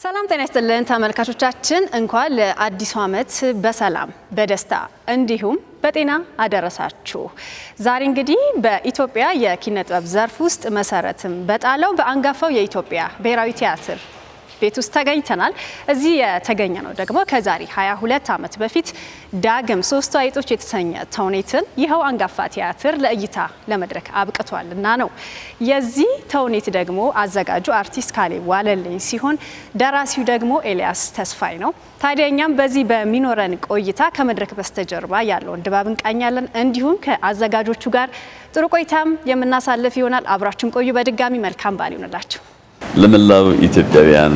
ሰላም ጤና ይስጥልን ተመልካቾቻችን፣ እንኳን ለአዲሱ ዓመት በሰላም በደስታ እንዲሁም በጤና አደረሳችሁ። ዛሬ እንግዲህ በኢትዮጵያ የኪነ ጥበብ ዘርፍ ውስጥ መሰረትም በጣለው በአንጋፋው የኢትዮጵያ ብሔራዊ ቲያትር ቤት ውስጥ ተገኝተናል። እዚህ የተገኘ ነው ደግሞ ከዛሬ 22 ዓመት በፊት ዳግም ሶስቱ አይጦች የተሰኘ ተውኔትን ይኸው አንጋፋ ቲያትር ለእይታ ለመድረክ አብቅቷል እና ነው። የዚህ ተውኔት ደግሞ አዘጋጁ አርቲስት ካሌብ ዋለልኝ ሲሆን ደራሲው ደግሞ ኤልያስ ተስፋይ ነው። ታዲያ እኛም በዚህ በሚኖረን ቆይታ ከመድረክ በስተጀርባ ያለውን ድባብ እንቃኛለን። እንዲሁም ከአዘጋጆቹ ጋር ጥሩ ቆይታም የምናሳልፍ ይሆናል። አብራችን ቆዩ። በድጋሚ መልካም በዓል ይሆንላችሁ። ለመላው ኢትዮጵያውያን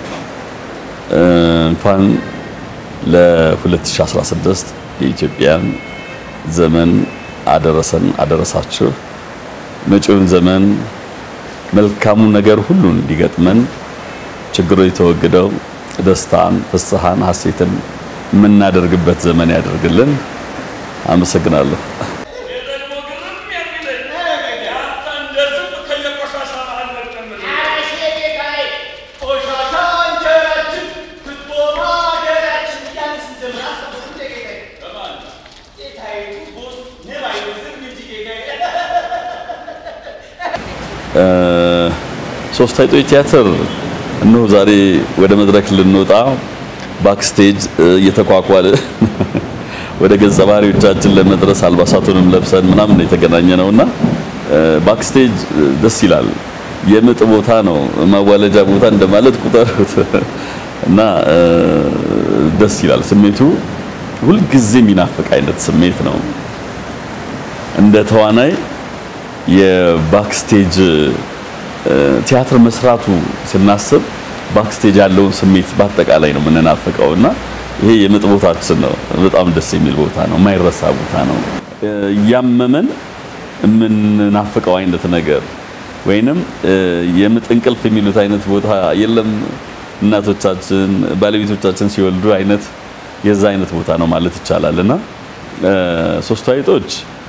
እንኳን ለ2016 የኢትዮጵያን ዘመን አደረሰን አደረሳችሁ። መጪውን ዘመን መልካሙ ነገር ሁሉ እንዲገጥመን ችግሮች ተወግደው ደስታን፣ ፍስሐን፣ ሐሴትን የምናደርግበት ዘመን ያደርግልን። አመሰግናለሁ። ሶስት አይጦች ቲያትር እነሆ ዛሬ ወደ መድረክ ልንወጣ ባክስቴጅ እየተኳኳለ ወደ ገጸ ባህሪዎቻችን ለመድረስ አልባሳቱንም ለብሰን ምናምን ነው የተገናኘ ነውና ባክስቴጅ ደስ ይላል። የምጥ ቦታ ነው፣ ማዋለጃ ቦታ እንደማለት ቁጠሩት እና ደስ ይላል። ስሜቱ ሁልጊዜ የሚናፍቅ አይነት ስሜት ነው። እንደ ተዋናይ የባክስቴጅ ቲያትር መስራቱ ስናስብ ባክስቴጅ ያለውን ስሜት በአጠቃላይ ነው የምንናፍቀው እና ይሄ የምጥ ቦታችን ነው። በጣም ደስ የሚል ቦታ ነው፣ የማይረሳ ቦታ ነው። እያመመን የምንናፍቀው አይነት ነገር ወይንም የምጥ እንቅልፍ የሚሉት አይነት ቦታ የለም። እናቶቻችን ባለቤቶቻችን ሲወልዱ አይነት የዛ አይነት ቦታ ነው ማለት ይቻላል እና ሶስቱ አይጦች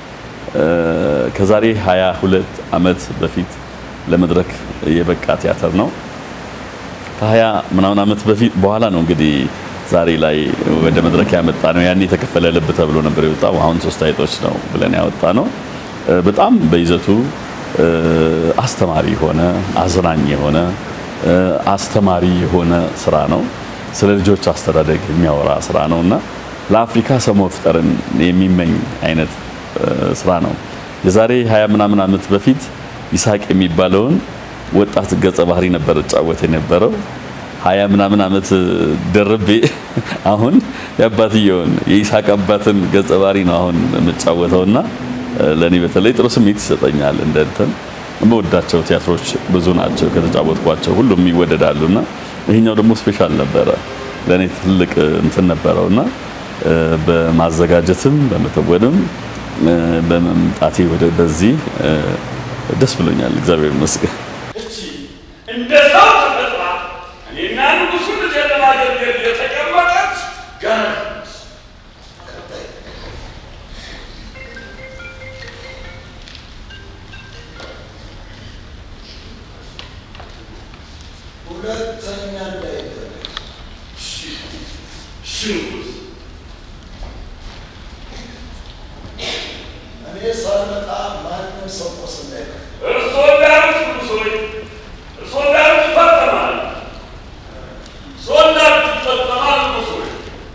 ከዛሬ 22 ዓመት በፊት ለመድረክ የበቃ ቲያትር ነው። ከ20 ምናምን ዓመት በፊት በኋላ ነው እንግዲህ ዛሬ ላይ ወደ መድረክ ያመጣ ነው። ያኔ የተከፈለ ልብ ተብሎ ነበር የወጣው። አሁን ሶስት አይጦች ነው ብለን ያወጣ ነው። በጣም በይዘቱ አስተማሪ የሆነ አዝናኝ የሆነ አስተማሪ የሆነ ስራ ነው። ስለ ልጆች አስተዳደግ የሚያወራ ስራ ነው እና ለአፍሪካ ሰው መፍጠርን የሚመኝ አይነት ስራ ነው። የዛሬ 20 ምናምን ዓመት በፊት ይስሐቅ የሚባለውን ወጣት ገጸ ባህሪ ነበር እጫወት የነበረው። ሀያ ምናምን ዓመት ደርቤ አሁን የአባትየውን የይስሐቅ አባትን ገጸ ባህሪ ነው አሁን የምጫወተውና ለእኔ በተለይ ጥሩ ስሜት ይሰጠኛል። እንደ እንትን የምወዳቸው ቲያትሮች ብዙ ናቸው ከተጫወትኳቸው ሁሉም ይወደዳሉና ይሄኛው ደግሞ ስፔሻል ነበረ ለእኔ ትልቅ እንትን ነበረውና በማዘጋጀትም በመተወንም በመምጣቴ ወደ በዚህ ደስ ብሎኛል። እግዚአብሔር ይመስገን። እንደ ሰው ተፈጥራ እኔና ንጉሱ ልጅ ለማገልገል የተቀመጠች ገረድ ሁለተኛ እንዳይደረግ ሽንጉስ እኔ ሳልመጣ ማንም ሰው ቆስ እንዳይደረግ እርሶ እንዳሉት ንጉሶች እርሶ እንዳሉት ይፈጸማል። እርሶ እንዳሉት ይፈጸማል ንጉሶች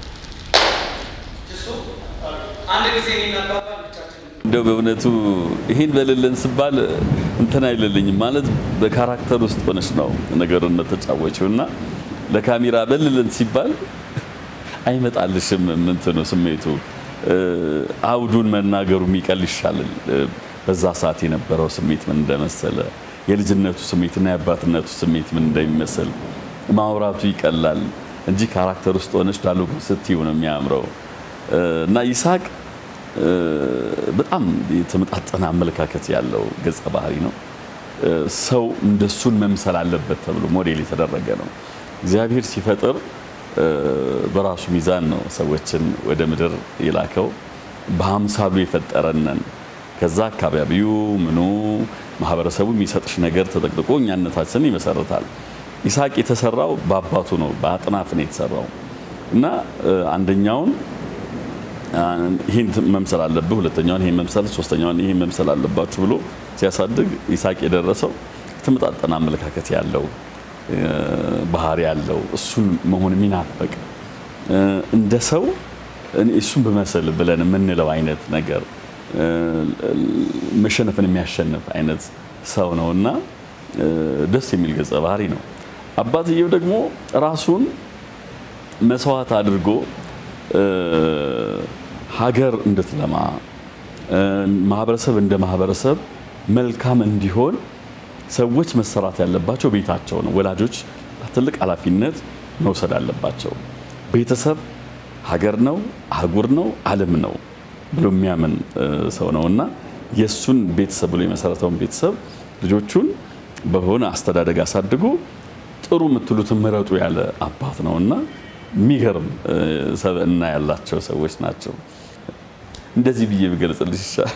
እሱ አንድ ጊዜ የሚናባባ ብቻችን እንደው በእውነቱ ይሄን በልልን ስባል እንትን አይልልኝም ማለት በካራክተር ውስጥ ሆነች ነው ነገሩን ተጫወችው እና ለካሜራ በልልን ሲባል አይመጣልሽም እንትኑ ስሜቱ አውዱን መናገሩ የሚቀል ይሻላል። በዛ ሰዓት የነበረው ስሜት ምን እንደመሰለ የልጅነቱ ስሜትና የአባትነቱ ስሜት ምን እንደሚመስል ማውራቱ ይቀላል እንጂ ካራክተር ውስጥ ሆነች ዳሎግ ስትዩ ነው የሚያምረው እና ይስሐቅ በጣም የተመጣጠነ አመለካከት ያለው ገጸ ባህሪ ነው። ሰው እንደሱን መምሰል አለበት ተብሎ ሞዴል የተደረገ ነው። እግዚአብሔር ሲፈጥር በራሱ ሚዛን ነው ሰዎችን ወደ ምድር የላከው። በአምሳሉ የፈጠረነን ከዛ አካባቢው ምኑ ማህበረሰቡ የሚሰጥሽ ነገር ተጠቅጥቆ እኛነታችንን ይመሰርታል። ይስሐቅ የተሰራው በአባቱ ነው፣ በአጥናፍ ነው የተሰራው እና አንደኛውን ይህን መምሰል አለብህ፣ ሁለተኛውን ይህን መምሰል፣ ሶስተኛውን ይህን መምሰል አለባችሁ ብሎ ሲያሳድግ ይስሐቅ የደረሰው የተመጣጠነ አመለካከት ያለው ባህሪ ያለው እሱን መሆን የሚናፈቅ እንደ ሰው እሱን ብመስል ብለን የምንለው አይነት ነገር መሸነፍን የሚያሸንፍ አይነት ሰው ነው እና ደስ የሚል ገጸ ባህሪ ነው። አባትየው ደግሞ ራሱን መስዋዕት አድርጎ ሀገር እንድትለማ ማህበረሰብ እንደ ማህበረሰብ መልካም እንዲሆን ሰዎች መሰራት ያለባቸው ቤታቸው ነው። ወላጆች ትልቅ ኃላፊነት መውሰድ አለባቸው። ቤተሰብ ሀገር ነው፣ አህጉር ነው፣ ዓለም ነው ብሎ የሚያምን ሰው ነው እና የእሱን ቤተሰብ ብሎ የመሰረተውን ቤተሰብ ልጆቹን በሆነ አስተዳደግ አሳድጎ ጥሩ የምትሉትን ምረጡ ያለ አባት ነው እና የሚገርም ሰብዕና ያላቸው ሰዎች ናቸው። እንደዚህ ብዬ ብገልጽልሽ ይሻል።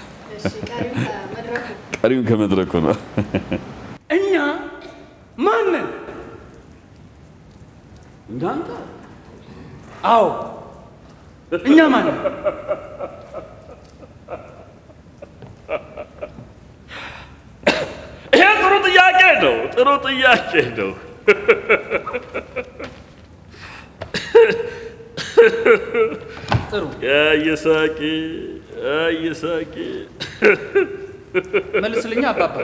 ቀሪውን ከመድረኩ ነው። እኛ ማንን? እንዳንተ? አዎ እኛ ማንን? ይሄ ጥሩ ጥያቄ ነው። ጥሩ ጥያቄ ነው። ጥሩ ይስሐቅ ይስሐቅ መልስልኛ አባባ።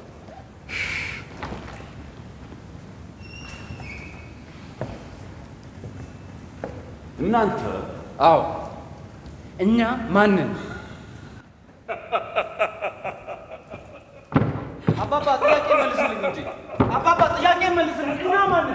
እናንተ አዎ እኛ ማንን? አባባ ጥያቄ መልስልኝ እንጂ አባባ ጥያቄ መልስልኝ። እኛ ማንን?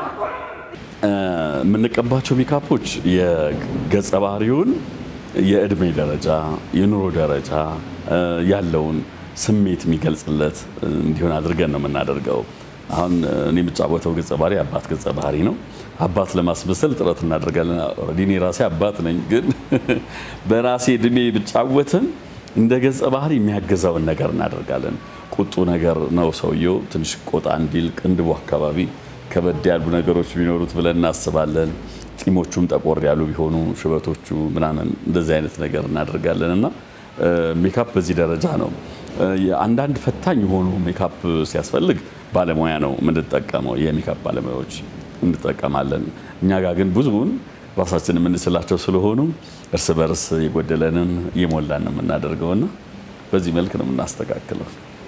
የምንቀባቸው ሜካፖች የገጸ ባህሪውን የእድሜ ደረጃ፣ የኑሮ ደረጃ ያለውን ስሜት የሚገልጽለት እንዲሆን አድርገን ነው የምናደርገው። አሁን እኔ የምጫወተው ገጸ ባህሪ አባት ገጸ ባህሪ ነው። አባት ለማስመሰል ጥረት እናደርጋለን። ኦልሬዲ እኔ ራሴ አባት ነኝ፣ ግን በራሴ እድሜ ብጫወትም እንደ ገጸ ባህሪ የሚያገዛውን ነገር እናደርጋለን። ቁጡ ነገር ነው ሰውየው፣ ትንሽ ቆጣ እንዲል ቅንድቡ አካባቢ ከበድ ያሉ ነገሮች ቢኖሩት ብለን እናስባለን። ጢሞቹም ጠቆር ያሉ ቢሆኑ ሽበቶቹ ምናምን እንደዚህ አይነት ነገር እናደርጋለን እና ሜካፕ በዚህ ደረጃ ነው። አንዳንድ ፈታኝ የሆኑ ሜካፕ ሲያስፈልግ ባለሙያ ነው የምንጠቀመው፣ የሜካፕ ባለሙያዎች እንጠቀማለን። እኛ ጋር ግን ብዙውን ራሳችን የምንስላቸው ስለሆኑ እርስ በርስ የጎደለንን እየሞላን ነው የምናደርገውና በዚህ መልክ ነው የምናስተካክለው።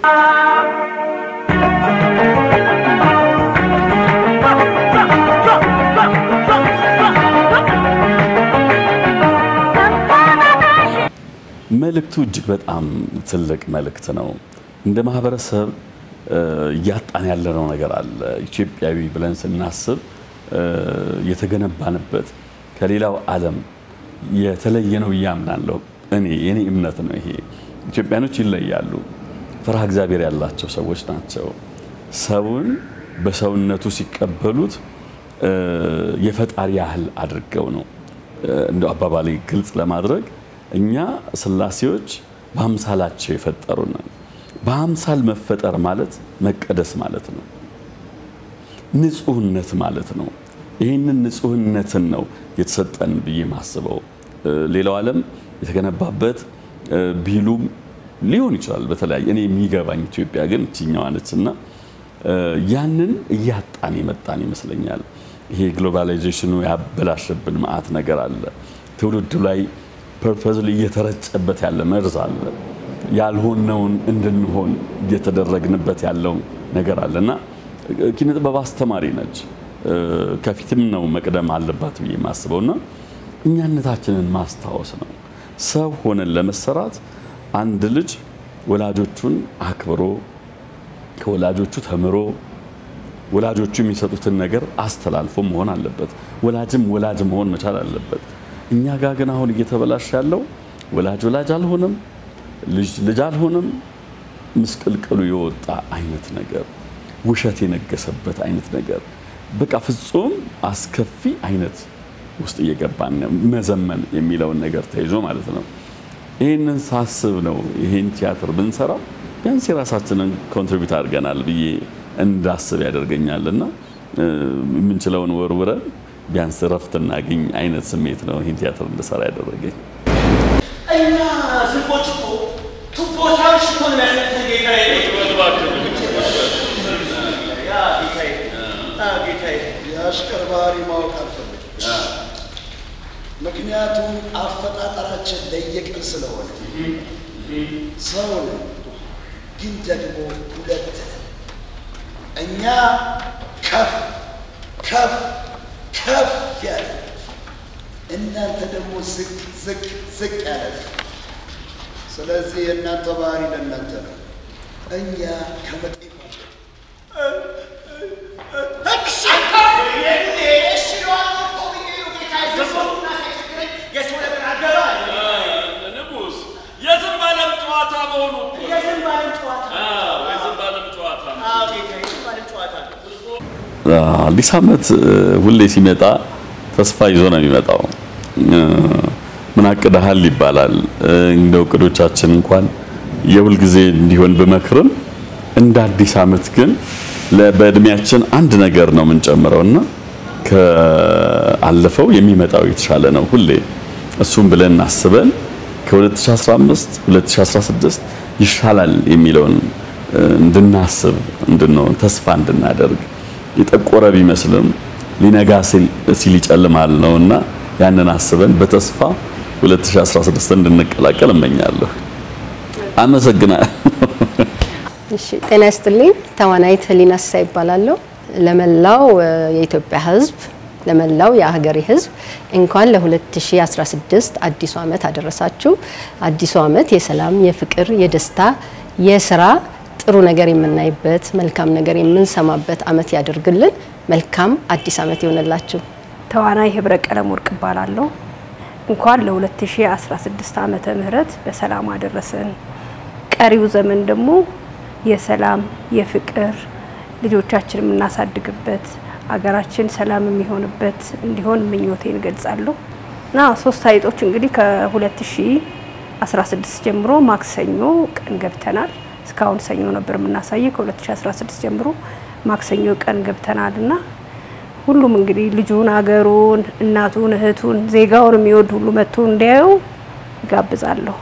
መልእክቱ እጅግ በጣም ትልቅ መልእክት ነው። እንደ ማህበረሰብ እያጣን ያለነው ነገር አለ። ኢትዮጵያዊ ብለን ስናስብ የተገነባንበት ከሌላው ዓለም የተለየ ነው ብዬ አምናለሁ። እኔ የኔ እምነት ነው ይሄ። ኢትዮጵያኖች ይለያሉ። ፍርሃ እግዚአብሔር ያላቸው ሰዎች ናቸው። ሰውን በሰውነቱ ሲቀበሉት የፈጣሪ ያህል አድርገው ነው እንደ አባባሌ ግልጽ ለማድረግ እኛ ስላሴዎች በአምሳላቸው የፈጠሩን በአምሳል መፈጠር ማለት መቀደስ ማለት ነው። ንጹህነት ማለት ነው። ይህንን ንጹህነትን ነው የተሰጠን ብዬ ማስበው። ሌላው ዓለም የተገነባበት ቢሉም ሊሆን ይችላል በተለያየ እኔ የሚገባኝ ኢትዮጵያ ግን እችኛዋ ነች እና ያንን እያጣን የመጣን ይመስለኛል። ይሄ ግሎባላይዜሽኑ ያበላሸብን መዓት ነገር አለ። ትውልዱ ላይ ፐርፐዝሊ እየተረጨበት ያለ መርዝ አለ። ያልሆነውን እንድንሆን እየተደረግንበት ያለው ነገር አለ እና ኪነ ጥበብ አስተማሪ ነች። ከፊትም ነው መቅደም አለባት ብዬ የማስበው እና እኛነታችንን ማስታወስ ነው። ሰው ሆነን ለመሰራት አንድ ልጅ ወላጆቹን አክብሮ ከወላጆቹ ተምሮ ወላጆቹ የሚሰጡትን ነገር አስተላልፎ መሆን አለበት። ወላጅም ወላጅ መሆን መቻል አለበት። እኛ ጋር ግን አሁን እየተበላሸ ያለው ወላጅ ወላጅ አልሆነም፣ ልጅ ልጅ አልሆነም። ምስቅልቅሉ የወጣ አይነት ነገር፣ ውሸት የነገሰበት አይነት ነገር፣ በቃ ፍጹም አስከፊ አይነት ውስጥ እየገባን ነው። መዘመን የሚለውን ነገር ተይዞ ማለት ነው። ይህንን ሳስብ ነው ይህን ቲያትር ብንሰራው ቢያንስ የራሳችንን ኮንትሪቢዩት አድርገናል ብዬ እንዳስብ ያደርገኛል እና የምንችለውን ወርውረን ቢያንስ እረፍት እናገኝ አይነት ስሜት ነው ይህን ቲያትር እንድሰራ ያደረገኝ። እኛ ዝንቦች እኮ ቱቦ ሳይሆን ሽቶ ነው የሚያስከትል ጌታዬ። ያ ጌታዬ፣ አ ጌታዬ የአሽከር ባህሪ ማወቅ አልፈልግም። ምክንያቱም አፈጣጠራችን ለየቅል ስለሆነ ሰው ነን፣ ግን ደግሞ ሁለት ነን። እኛ ከፍ ከፍ ከፍ ያለ እናንተ ደግሞ ዝቅ ዝቅ ዝቅ ያለ ስለዚህ የእናንተ ባህሪ ለእናንተ ነው። እኛ ከመጤፍ የሰው ነገር አገባ ንጉሥ የዝንብ ዓለም ጨዋታ መሆኑ እኮ ነው። የዝንብ ዓለም ጨዋታ አዎ፣ የዝንብ ዓለም ጨዋታ ነው። አዎ ጌታዬ፣ የዝንብ ዓለም ጨዋታ ነው። አዲስ ዓመት እ፣ ሁሌ ሲመጣ ተስፋ ይዞ ነው የሚመጣው። እ፣ ምን አቅደሃል ይባላል። እ፣ እንደ እቅዶቻችን እንኳን የሁል ጊዜ እንዲሆን ብመክርም እንደ አዲስ ዓመት ግን ለ- በእድሜያችን አንድ ነገር ነው የምንጨምረው እና ከአለፈው የሚመጣው የተሻለ ነው ሁሌ እሱም ብለን አስበን ከ2015 2016 ይሻላል የሚለውን እ፣ እንድናስብ እንድንሆን ተስፋ እንድናደርግ የጠቆረ ቢመስልም ሊነጋ ሲል ሲል ይጨልማል ነውና ያንን አስበን በተስፋ 2016 እንድንቀላቀል እመኛለሁ። አመሰግናለሁ። እሺ ጤና ይስጥልኝ። ተዋናይት ህሊና ሲሳ ይባላለሁ። ለመላው እ፣ የኢትዮጵያ ሕዝብ ለመላው የሀገሬ ሕዝብ እንኳን ለ2016 አዲሱ ዓመት አደረሳችሁ። አዲሱ ዓመት የሰላም፣ የፍቅር፣ የደስታ፣ የስራ ጥሩ ነገር የምናይበት መልካም ነገር የምንሰማበት ዓመት ያደርግልን። መልካም አዲስ ዓመት ይሆንላችሁ። ተዋናይ ህብረ ቀለም ወርቅ እባላለሁ። እንኳን ለ2016 ዓመተ ምህረት በሰላም አደረሰን። ቀሪው ዘመን ደግሞ የሰላም የፍቅር ልጆቻችን የምናሳድግበት አገራችን ሰላም የሚሆንበት እንዲሆን ምኞቴን እገልጻለሁ እና ሶስት አይጦች እንግዲህ ከ2016 ጀምሮ ማክሰኞ ቀን ገብተናል። እስካሁን ሰኞ ነበር የምናሳየው። ከ2016 ጀምሮ ማክሰኞ ቀን ገብተናል እና ሁሉም እንግዲህ ልጁን፣ አገሩን፣ እናቱን፣ እህቱን፣ ዜጋውን የሚወድ ሁሉ መጥቶ እንዲያየው ይጋብዛለሁ።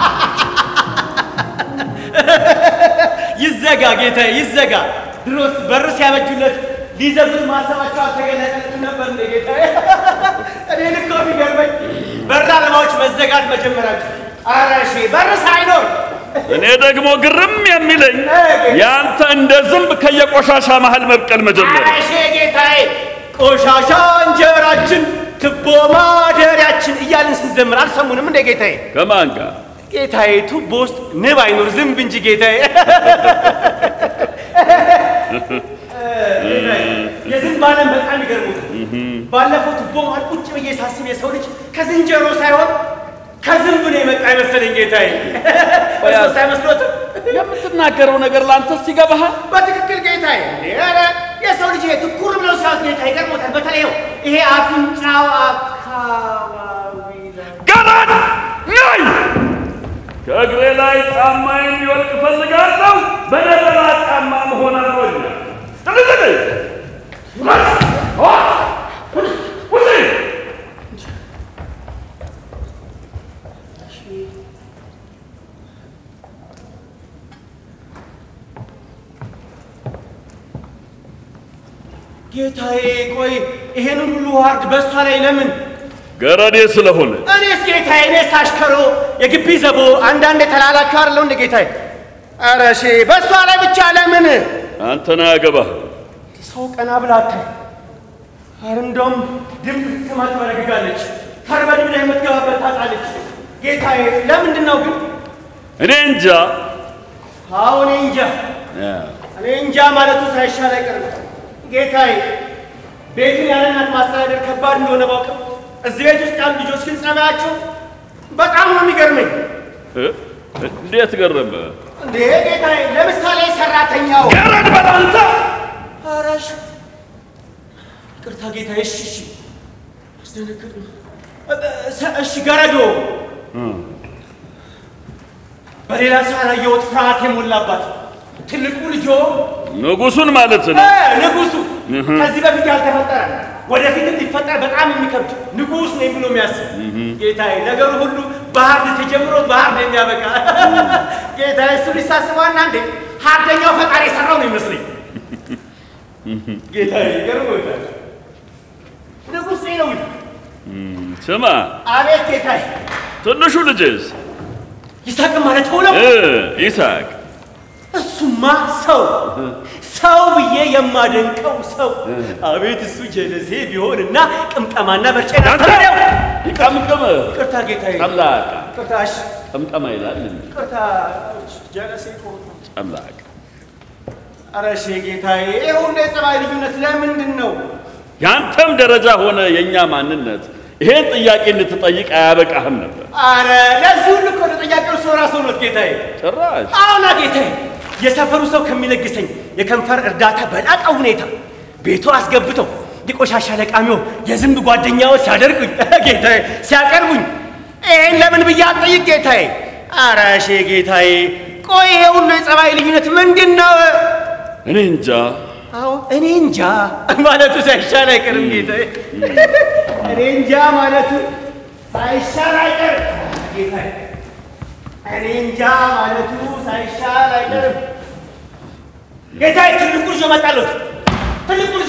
ይዘጋ ጌታዬ፣ ይዘጋ። ድሮስ በር ሲያበጁለት ሊዘጉት ማሰባቸው አልተገለጠለትም ነበር እንደ ጌታዬ። እኔን እኮ የሚገርመኝ በር አለማዎች መዘጋት መጀመራቸው። ኧረ እሺ በር ሳይኖር እኔ ደግሞ ግርም የሚለኝ ያንተ እንደ ዝንብ ከየቆሻሻ መሃል መብቀል መጀመር ኧረ እሺ ጌታዬ፣ ቆሻሻ እንጀራችን ትቦ ማደሪያችን እያልን ስንዘምር አልሰሙንም እንደ ጌታዬ? ከማን ጋር ጌታዬ ቱቦ ውስጥ ንብ አይኖር ዝንብ እንጂ ጌታዬ። የዝንብ ዓለም በጣም ይገርሙታል። ባለፈው ቱቦ መሃል ቁጭ ብዬ ሳስብ የሰው ልጅ ከዝንጀሮ ሳይሆን ከዝንብ ነው የመጣ አይመስለኝ ጌታዬ። እርሶስ አይመስሎትም? የምትናገረው ነገር ለአንተስ ይገባሃል? በትክክል ጌታዬ። ኧረ የሰው ልጅ ይሄ ትኩር ብለው ሲያዩት ጌታ ይገርሞታል። በተለይ ይኸው ይሄ አፍንጫው አካባቢ ላይ ገረድ ነይ! ከእግሬ ላይ ጫማ የሚወልቅ እፈልጋለሁ። በነጠላ ጫማ መሆን አልወድም። ጥልጥል! ውረድ! ውረድ! ውረድ! ጌታዬ ቆይ ይሄንን ሁሉ ዋርድ በእሷ ላይ ለምን? ገረዴ ስለሆነ እኔስ ጌታዬ እኔስ አሽከሮ የግቢ ዘቦ አንዳንድ የተላላኪው አይደለሁ እንደ ጌታዬ። ኧረ እሺ በእሷ ላይ ብቻ ለምን? አንተን አያገባህ። ሰው ቀና ብላ አታይ። ኧረ እንደውም ድምፅ ስትሰማ ትበረግጋለች። ተርበድብዳ የምትገባበት ታጣለች። ጌታዬ ለምንድን ነው ግን? እኔ እንጃ። አዎ እኔ እንጃ እኔ እንጃ ማለቱ ሳይሻል አይቀርም። ጌታዬ ቤትን ያለ እናት ማስተዳደር ከባድ እንደሆነ ባውቅም እዚህ ቤት ውስጥ ያሉ ልጆች ግን ጸባያቸው በጣም ነው የሚገርመኝ። እ? እንዴት ገረመ? እንዴ ጌታዬ፣ ለምሳሌ ሰራተኛው ገረድ በል አንተ! ኧረ እሺ፣ ይቅርታ ጌታዬ። እሺ እሺ፣ አስደነግጥ ነው። እሺ ገረዶ በሌላ ሰው ያላየሁት ፍርሃት የሞላባት ትልቁ ልጆ ንጉሱን ማለት እ ነው። ንጉሱ ከዚህ በፊት ያልተፈጠረ ወደፊት ሊፈጠር በጣም የሚከብድ ንጉሥ ነኝ ብሎ የሚያስብ ጌታዬ፣ ነገሩ ሁሉ በሀርድ ተጀምሮ በሀርድ የሚያበቃ ጌታዬ፣ እሱ ሊሳስበዋና እንዴ ሀርደኛው ፈጣሪ የሰራው ነው ይመስለኝ ጌታዬ። ገርሞታል። ንጉሥ ነው። ስማ አቤት ጌታዬ። ትንሹ ልጅስ ይስሐቅ ማለት ሆነው እ ይስሐቅ እሱማ ሰው ሰው ብዬ የማደንቀው ሰው አቤት እሱ ጀለሴ ቢሆንና ቅምቀማና በርጨና አንተ ይቀምቅም ቅርታ ጌታዬ፣ ጨምላቃ ቅርታሽ ቀምቀማ ይላል እንዴ? ቅርታ ጀለሴ ከሆነ ጨምላቃ ኧረ እሺ ጌታዬ፣ ይህ ሁሉ የጸባይ ልዩነት ለምንድን ነው? ያንተም ደረጃ ሆነ የእኛ ማንነት ይሄን ጥያቄ እንድትጠይቅ አያበቃህም ነበር። አረ ለዚህ ሁሉ እኮ ተጠያቂው ሰው ራሱ ሆኖት ጌታዬ። ጭራሽ አሁና ጌታዬ የሰፈሩ ሰው ከሚለግሰኝ የከንፈር እርዳታ በላቀ ሁኔታ ቤቱ አስገብተው የቆሻሻ ለቃሚው የዝንብ ጓደኛው ሲያደርጉኝ ጌታዬ ሲያቀርቡኝ ይህን ለምን ብዬ አልጠይቅ ጌታዬ። አረ እሺ ጌታዬ፣ ቆይ ይሄ ሁሉ የጸባይ ልዩነት ምንድን ነው? እኔ እንጃ አዎ እኔ እንጃ ማለቱ ሳይሻል አይቀርም ጌታዬ። እኔ እንጃ ማለቱ ሳይሻል አይቀርም ጌታዬ። እኔ እንጃ ማለቱ ሳይሻል አይቀርም ጌታዬ። ትልቁ ልጆ መጣለት። ትልቁ ልጆ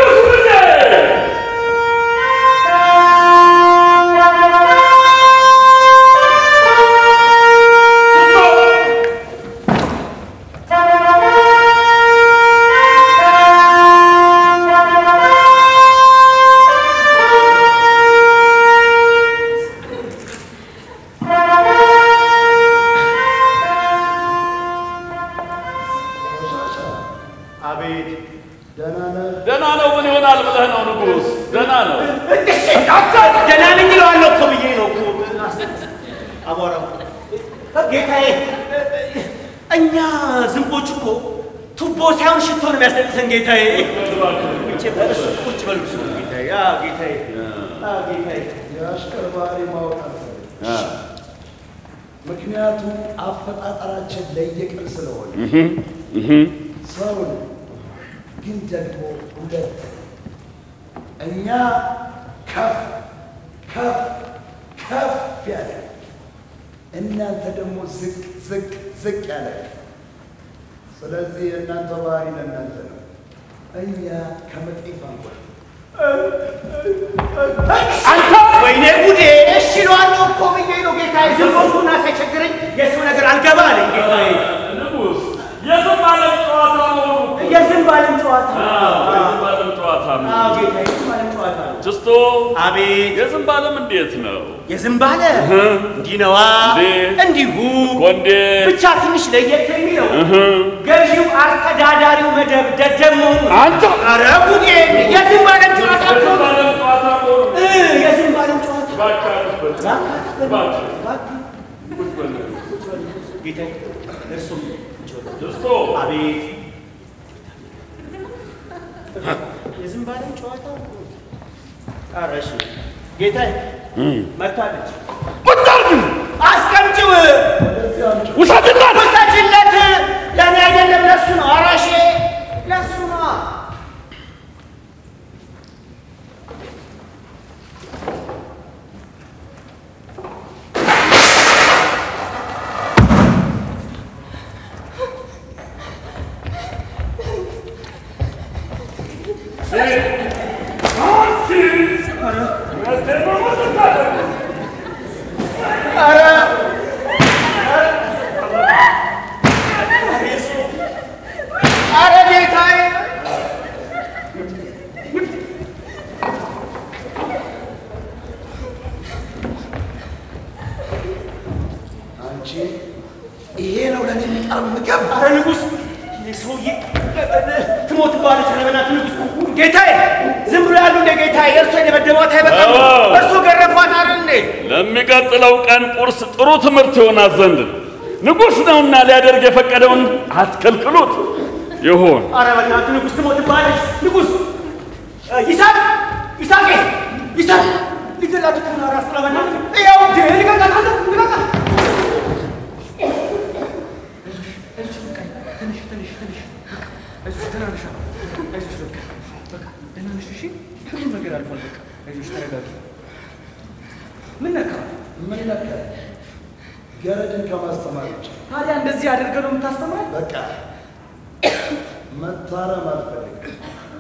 አቤት ደህና ነህ? ደህና ነው። ምን ይሆናል ብለህ ነው ንጉሥ? ደህና ነው። ደህና ነኝ እለዋለሁ እኮ ብዬ ነው እኮ አቧራው ጌታዬ። እኛ ዝንቦች እኮ ቱቦ ሳይሆን ሽቶ ነው የሚያስነጥሰን ጌታዬ። ቁጭ በል እሱ ቁጭ በል እሱ ጌታዬ። አዎ ጌታዬ፣ አዎ ጌታዬ። የአሽከር ባህሪ ማወቅ አልፈልግም። ምክንያቱም አፈጣጠራችን ለየቅል ስለሆነ ሰው ነን፣ ግን ደግሞ ሁለት እኛ ከፍ ከፍ ከፍ ያለ እናንተ ደግሞ ዝቅ ዝቅ ዝቅ ያለ ስለዚህ የእናንተ ባህሪ ለእናንተ ነው። እኛ ከመጤፍ አንጎል አንተ ወይኔ ጉዴ! እሺ እለዋለሁ እኮ ብዬ ነው ጌታዬ። ዝንቦቹና ሳይቸግረኝ የሰው ነገር አልገባ አለኝ ጌታዬ። ንጉሥ የዝም ዓለም ጨዋታ መሆኑ እኮ የዝንብ ዓለም ጨዋታ የዝም ዓለም ጨዋታ ነው። አዎ ጌታዬ፣ የዝንብ ዓለም ጨዋታ ነው። ጅስቶ አቤት የዝም ዓለም እንዴት ነው? የዝንብ አለ እንዲህ ነዋ፣ እንዴት? እንዲሁ ቆንዴ ብቻ ትንሽ ለየት የሚለው ገዢው አስተዳዳሪው መደብ ደደብ መሆኑ ነው። አንተ ኧረ ጉዴ! የዝንብ ዓለም ጨዋታ እኮ የዝም ዓለም ጨዋታ መሆኑ እ የዝንብ ዓለም ጨዋታ እባክህ እባክህ ጌታዬ፣ እርሱም ጅስቶ አቤት የዝንብ ዓለም ጨዋታ ኧረ እሺ ጌታዬ መታለች ቁጭ አድርግ አስቀምጪው ውሰድላት ውሰጂለት ለእኔ አይደለም ለሱ ነው አራሼ ለሱ ነው አረ ጌታዬ አንቺ ይሄ ነው ለእኔ የሚቀርብ ምግብ። አረ ንጉሥ ይህ ሰውዬ ትሞት በኋላ ተለበናት ንጉሥ ጌታዬ ዝም ብሎ ያሉ እንደ ጌታዬ እርሶ የደበደቧት አይበቃም አዎ። እርሶ ገረፏት አይደል እንዴ ለሚቀጥለው ቀን ቁርስ ጥሩ ትምህርት ይሆናት ዘንድ ንጉሥ ነውና ሊያደርግ የፈቀደውን አትከልክሉት ይሆን አረ በእናትህ ንጉሥ ትሞትብሃለች ንጉሥ እ፣ ይስሐቅ ይስሐቅ ይስሐቅ ሊገላት እኮ ነው ራስ ለበናት ያው እንዴ ልቀቃት አንተ ልቀቃት ልጆች ተረጋጊ። ምን ነካ? ምን ነካ? ገረድን ከማስተማር ውጭ ታዲያ እንደዚህ አድርገህ ነው የምታስተምረን? በቃ መታረም አልፈልግም።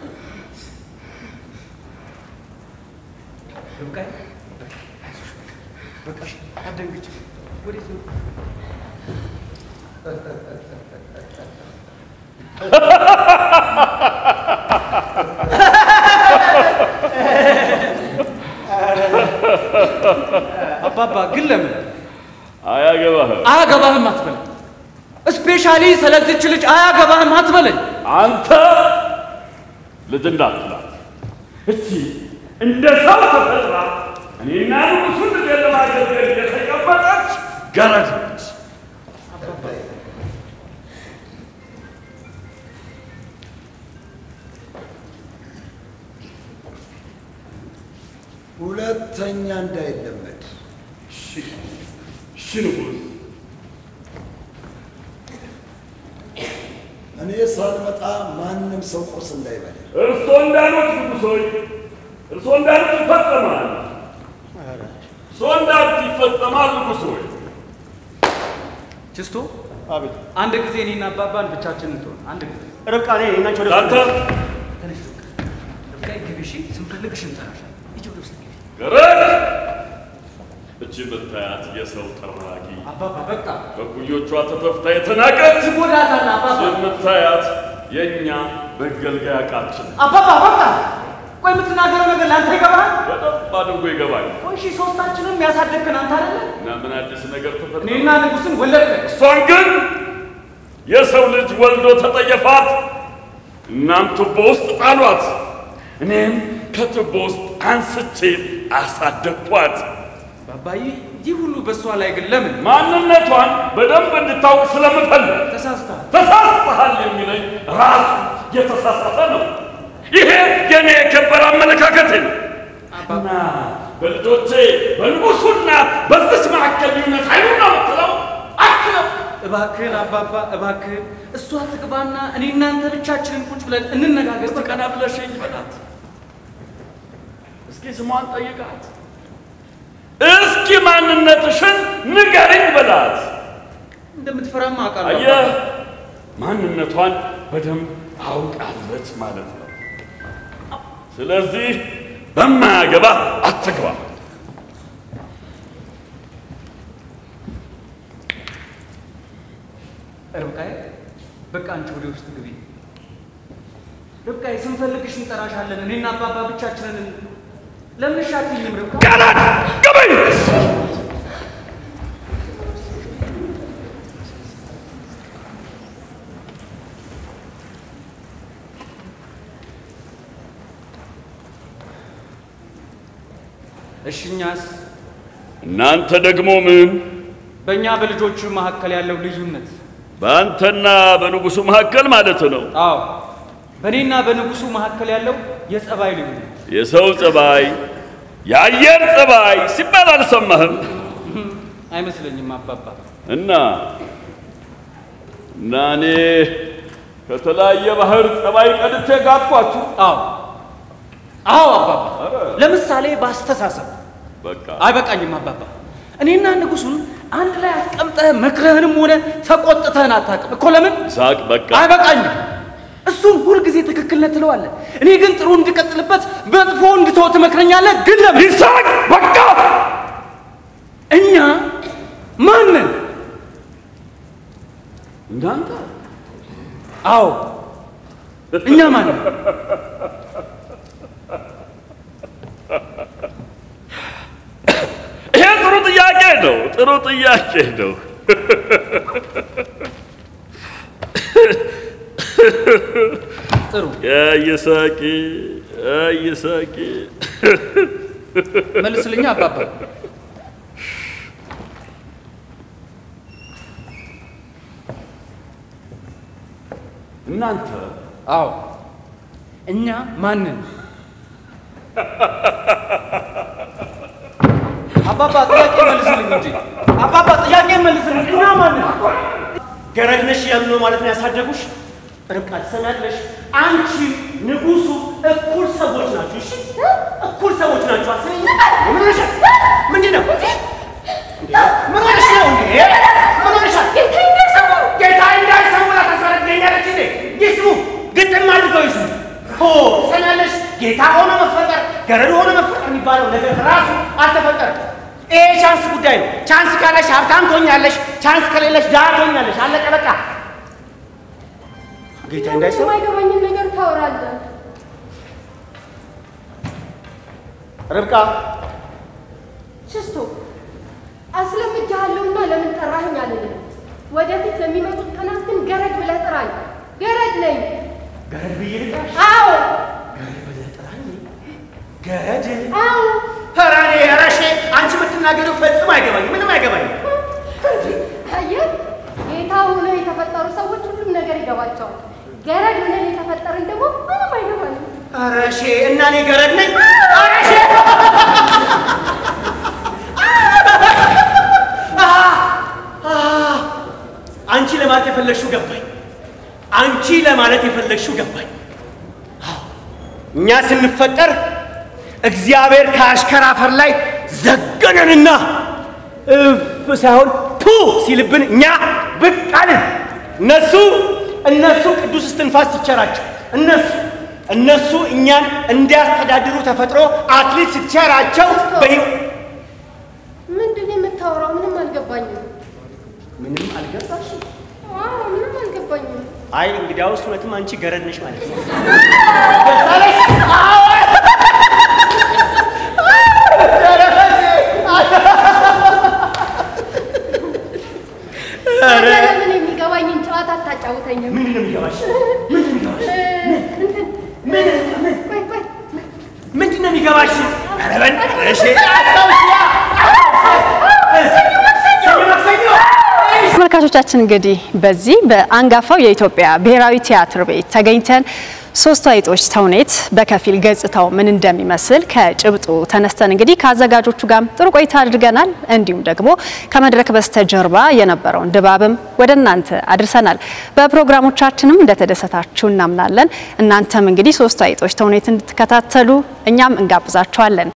ርብቃዬ በቃ እሺ፣ አትደንግጭ። ወዴት ነው? አባባ ግን ለምን አያገባህም። አያገባህም አትበለኝ። ስፔሻሊ ስለዚች ልጅ አያገባህም አትበለኝ። አንተ ልጅ እንዳትላት እቺ እንደ ሰው ተፈጥራ እኔና ንጉሱን ልጅ ለማገልገል የተቀመጠች ገረድ ነች። ሁለተኛ እንዳይለመድ እሺ እሺ ንጉሥ እኔ ሳልመጣ ማንም ሰው ቁርስ እንዳይበላ። እርሶ እንዳሉት ንጉሶች እርሶ እንዳሉት ይፈጸማል። እርሶ እንዳሉት ይፈጸማል ንጉሶች። ችስቶ አቤት። አንድ ጊዜ እኔና አባባን ብቻችንን ትሆን አንድ ጊዜ ርብቃ እኔ እናንቺ ወደ አንተ ተነሽ ርብቃ። ርብቃ ግቢ እሺ። ስንፈልግሽ እንጠራሻለን። ሂጂ ወደ ውስጥ ግቢ። ገረድ እቺ የምታያት የሰው ጠራጊ አባባ በቃ በኩዮቿ ተተፍታ የተናቀች ትጎዳታለህ አባባ። የምታያት የእኛ መገልገያ ዕቃችን አባባ በቃ ቆይ፣ የምትናገረው ነገር ለአንተ ይገባሃል? በደንብ አድርጎ ይገባል። ቆይ እሺ፣ ሶስታችንም ያሳደግከን አንተ አይደለ? እና ምን አዲስ ነገር ተፈጠረ? እኔና ንጉስን ወለድከን። እሷን ግን የሰው ልጅ ወልዶ ተጠየፋት፣ እናም ቱቦ ውስጥ ጣሏት። እኔም ከቱቦ ውስጥ አንስቼ አሳደግኳት። ባባዬ፣ ይህ ሁሉ በእሷ ላይ ግን ለምን ማንነቷን በደንብ እንድታውቅ ስለምፈልግ ተሳስተሃል? ተሳስተሃል የሚለኝ ራሱ የተሳሳተ ነው። ይሄ የኔ የከበረ አመለካከቴ ነው እና በልጆቼ በንጉሱና በዚች መካከል ልዩነት አይኑን ነው የምትለው አትለው። እባክህን አባባ እባክህን፣ እሷ ትግባና እኔ እናንተ ብቻችንን ቁጭ ብለን እንነጋገር። እስቲ ቀና ብለሽኝ በላት። እስኪ ስሟን ጠይቃት። እስኪ ማንነትሽን ንገሪኝ በላት። እንደምትፈራማ አውቃለሁ። አየህ፣ ማንነቷን በደንብ አውቃለች ማለት ነው። ስለዚህ በማያገባ አትግባ። ርብቃዬ በቃ አንቺ ወደ ውስጥ ግቢ። ርብቃዬ ስንፈልግሽ እንጠራሻለን። እኔና አባባ ብቻችንን ለምን እሺ አትይኝም? ርብቃ ገረድ ግቢ! እሺ እኛስ እናንተ ደግሞ ምን? በእኛ በልጆቹ መካከል ያለው ልዩነት በአንተና በንጉሱ መካከል ማለት ነው። አዎ በእኔና በንጉሱ መካከል ያለው የጸባይ ልዩነት የሰው ጸባይ፣ የአየር ጸባይ ሲባል አልሰማህም? አይመስለኝም አባባ። እና እና እኔ ከተለያየ ባህር ጸባይ ቀድቼ ጋጥኳችሁ። አዎ አዎ አባባ። ለምሳሌ በአስተሳሰብ በቃ አይበቃኝም አባባ። እኔና ንጉሱን አንድ ላይ አስቀምጠህ መክረህንም ሆነ ተቆጥተህን አታውቅም እኮ። ለምን ሳቅ፣ በቃ አይበቃኝም። እሱን ሁልጊዜ ትክክል ነህ ትለዋለህ። እኔ ግን ጥሩ እንድቀጥልበት መጥፎ እንድተው ትመክረኛለህ። ግን ለምን ይሳቅ፣ በቃ እኛ ማንን? እንዳንተ አዎ እኛ ማንን? ይሄ ጥሩ ጥያቄ ነው። ጥሩ ጥያቄ ነው። ጥሩ ይሳቂ ይሳቂ መልስልኛ አባባ። እናንተ አዎ እኛ ማንን? አባባ ጥያቄ መልስልኝ እንጂ አባባ ጥያቄ መልስልኝ። እኛ ማንን? ገረድ ነሽ እያሉ ነው ማለት ነው ያሳደጉሽ? ርብቃ ትሰሚያለሽ? አንቺ ንጉሱ እኩል ሰዎች ናችሁ። እሺ እኩል ሰዎች ናችሁ። ይገባል። ስሚ፣ ምን ሆነሻል? ምንድን ነው? እንዴ? ምን ሆነሽ ነው እንዴ? ምን ሆነሻል? ጌታ እንዳይሰሙ ላታስረግኛለች እንዴ? ይስሙ፣ ግጥም አድርገው ይስሙ። ሆ ትሰሚያለሽ? ጌታ ሆኖ መፈጠር ገረድ ሆኖ መፈጠር የሚባለው ነገር ራሱ አልተፈጠረም። ይሄ ቻንስ ጉዳይ ነው። ቻንስ ካለሽ ሀብታም ትሆኛለሽ፣ ቻንስ ከሌለሽ ድሃ ትሆኛለሽ። አለቀ በቃ። ጌታ እንዳይሰሙ የማይገባኝን ነገር ታወራለህ። ርብቃ ሽስቶ አስለምጃለሁና ለምን ጠራኸኝ አልልም። ወደፊት ለሚመጡት ቀናት ግን ገረድ ብለህ ጥራኝ። ገረድ ነኝ። ገረድ ብዬ ልጥራሽ? አዎ ገረድ ብለህ ጥራኝ? ገረድ? አዎ። ኧረ እኔ ኧረ እሺ፣ አንቺ የምትናገሪው ፈጽሞ አይገባኝም፣ ምንም አይገባኝም። አየህ፣ ጌታ ሆነህ የተፈጠሩ ሰዎች ሁሉም ነገር ይገባቸዋል። ገረድ ሆነህ የተፈጠርን ደግሞ ምንም አይገባንም። ኧረ እሺ፣ እና እኔ ገረድ ነኝ? ኧረ እሺ! አንቺ ለማለት የፈለግሽው ገባኝ። አንቺ ለማለት የፈለግሽው ገባኝ። አዎ፣ እኛ ስንፈጠር እግዚአብሔር ከአሽከር አፈር ላይ ዘገነንና እፍ ሳይሆን ቱ ሲልብን እኛ ብቅ አልን። እነሱ እነሱ ቅዱስ እስትንፋስ ሲቸራቸው እነሱ እነሱ እኛን እንዲያስተዳድሩ ተፈጥሮ አክሊል ሲቸራቸው በህይወት ምንድን ነው የምታወራው? ምንም አልገባኝም። ምንም አልገባሽም? አዎ፣ ምንም አልገባኝም። አይ እንግዲያውስ እውነትም አንቺ ገረድ ነሽ ማለት ነው። ታዲያ ለምን የሚገባኝን ጨዋታ አታጫውተኝም? ምንድን ነው የሚገባሽ? ምንድን ነው የሚገባሽ? እንትን ምን ምን ቆይ ቆይ ምንድን ነው የሚገባሽ? ኧረ በእናትሽ ሰኞ ማክሰኞ ተመልካቾቻችን እንግዲህ በዚህ በአንጋፋው የኢትዮጵያ ብሔራዊ ቲያትር ቤት ተገኝተን ሶስቱ አይጦች ተውኔት በከፊል ገጽታው ምን እንደሚመስል ከጭብጡ ተነስተን እንግዲህ ከአዘጋጆቹ ጋር ጥሩ ቆይታ አድርገናል። እንዲሁም ደግሞ ከመድረክ በስተጀርባ የነበረውን ድባብም ወደ እናንተ አድርሰናል። በፕሮግራሞቻችንም እንደተደሰታችሁ እናምናለን። እናንተም እንግዲህ ሶስቱ አይጦች ተውኔት እንድትከታተሉ እኛም እንጋብዛችኋለን።